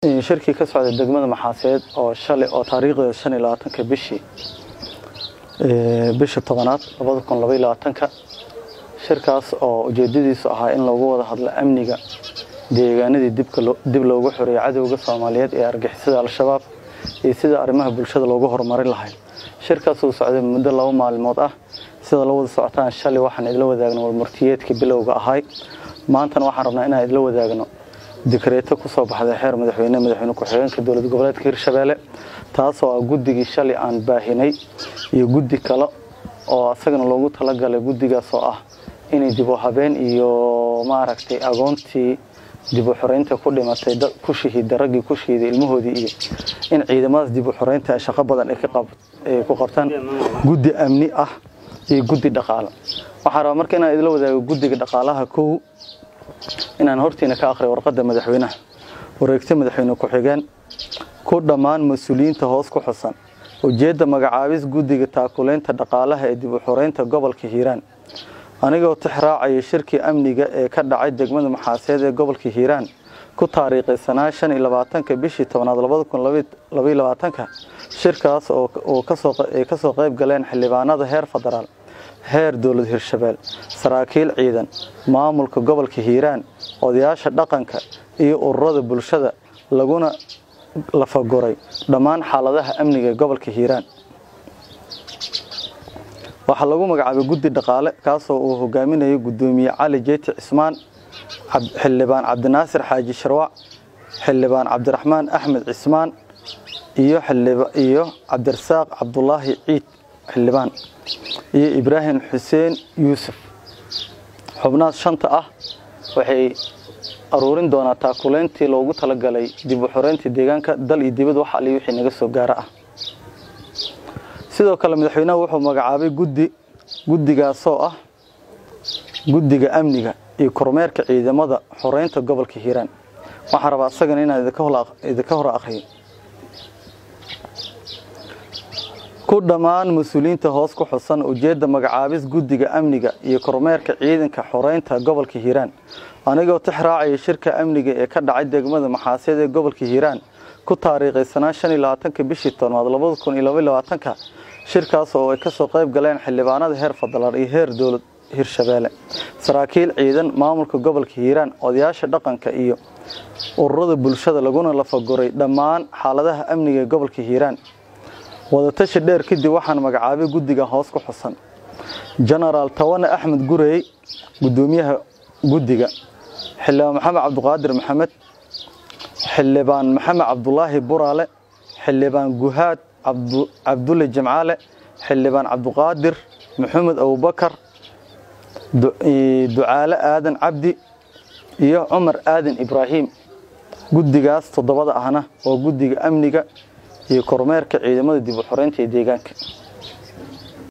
shirkii ka socday degmada maxaaseed oo shalay oo taariikhdeeda shan iyo labaatanka bishii bisha tobanaad labada kun labaiyo labaatanka shirkaas oo ujeedadiisu ahaa in loogu wada hadlo amniga deegaanadii dib loogu xoreeyey cadowga soomaaliyeed ee argixisada al-shabaab iyo sida arrimaha bulshada loogu horumarin lahay shirkaas uu socday muddo laba maalmood ah sida la wada socotaan shalay waxaan idla wadaagno warmurtiyeedkii bilowga ahay maantana waxaan rabnaa inaan idla wadaagno dikreeto kusoo baxday xeer madaxweyne madaxweyne ku-xigeenka dowlad goboleedka hirshabeelle taasoo ah guddigii shalay aan baahinay iyo guddi kale oo asagana loogu talagalay guddigaas oo ah inay dib u habeen iyo maaragtay agoontii dib u xoreynta ku dhimatay ku shahiida raggii ku shahiiday ilmahoodii iyo in ciidamadaas dib u xoreynta ay shaqo badan ay ku qabtaan guddi amni ah iyo guddi dhaqaale waxaan rabaa marka inaan idla wadaago guddiga dhaqaalaha kow inaan hortiina ka akhriyo warqadda madaxweynaha wareegta madaxweyne ku-xigeen ku dhammaan mas-uuliyiinta hoos ku xusan ujeedda magacaabis guddiga taakuleynta dhaqaalaha ee dib u xoreynta gobolka hiiraan anigoo tix raacaya shirkii amniga ee ka dhacay degmada maxaaseed ee gobolka hiiraan ku taariikaysanaa shan iyo labaatanka bishii tobnaad labada kun labaiyo labaatanka shirkaas oo ay kasoo qayb galeen xildhibaanada heer federaal heer dowlad hirshabeel saraakiil ciidan maamulka gobolka hiiraan odayaasha dhaqanka iyo ururada bulshada laguna lafaguray dhammaan xaaladaha amniga ee gobolka hiiraan waxaa lagu magacaabay guddi dhaqaale kaasoo uu hogaaminayo gudoomiye cali jeeti cismaan xildhibaan cabdinaasir xaaji sharwac xildhibaan cabdiraxmaan axmed cismaan iyo cabdirasaaq cabdulaahi ciid xildhibaan iyo ibraahim xuseen yuusuf xubnahaas shanta ah waxay aruurin doonaa taakuleyntii loogu talagalay dib u xoreyntii deegaanka dal iyo dibad wax ali wixii naga soo gaara ah sidoo kale madaxweynaha wuxuu magacaabay guddi guddigaasoo ah guddiga amniga iyo kormeerka ciidamada xoreynta gobolka hiiraan waxaan rabaa asagana inaan idinka hor akhriyo ku dhammaan mas-uuliyiinta hoos ku xusan ujeedda magacaabis guddiga amniga iyo kormeerka ciidanka xoreynta gobolka hiiraan anigoo tix raacaya shirka amniga ee ka dhacay degmada maxaaseed ee gobolka hiiraan ku taariikaysanaa shan iyo labaatanka bishii tobnaad labada kun iyo labaiyo labaatanka shirkaas oo ay kasoo qayb galeen xildhibaanada heer federaal iyo heer dowlad hirshabeelle saraakiil ciidan maamulka gobolka hiiraan odayaasha dhaqanka iyo ururada bulshada laguna lafaguray dhammaan xaaladaha amniga ee gobolka hiiraan wadatashi dheer kadib waxaan magacaabay guddiga hoos ku xusan jenaraal tawane axmed gurey gudoomiyaha guddiga xildhibaan maxamed cabdiqaadir maxamed xildhibaan maxamed cabdulaahi buraale xildhibaan guhaad cabdulle jimcaale xildhibaan cabdiqaadir maxamed abubakar ducaale aadan cabdi iyo cumar aadan ibraahim guddigaas toddobada ahna oo guddiga amniga iyo kormeerka ciidamada dib u xoreynta ee deegaanka